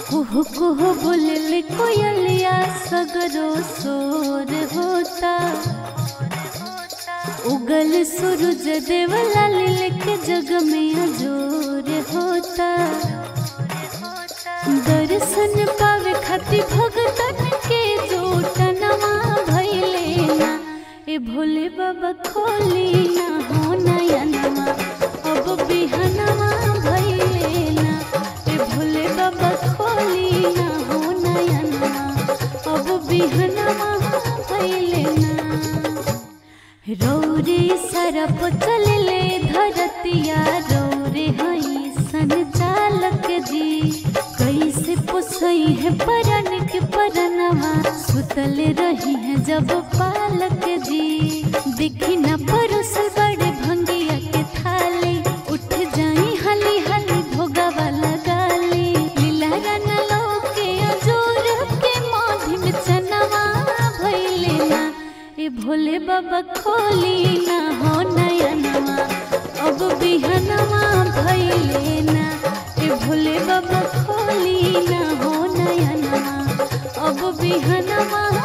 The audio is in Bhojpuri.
कुहु कुहु बोलले कोयलिया सगरो सोर होता उगल सूरज देवला के जग में अजोर होता दर्शन पावे खातिर भगतन के जोटनवा भइले ना ए भोले बाबा खोली ना हो नयनवा अब बिहनवा भइले ना ए भोले बाबा खोली ना हो नयनवा अब बिहनवा भइले ना रौरे सरप चलले धरतिया रौरे हई संचालक जी कैसे पुसई है परन के परनवा सुतल रही है जब पालक जी देखी न परोस बड़े भंगिया के थाली उठ जाई हली हली भोगवा लगाली लीला रन लोके अजोर के माधी में चनवा भइले ना ए भोले बाबा खोली ना हो नयनवा अब बिहनवा भइले ना ए भोले बाबा खोली ना हो नयनवा अब बिहनवा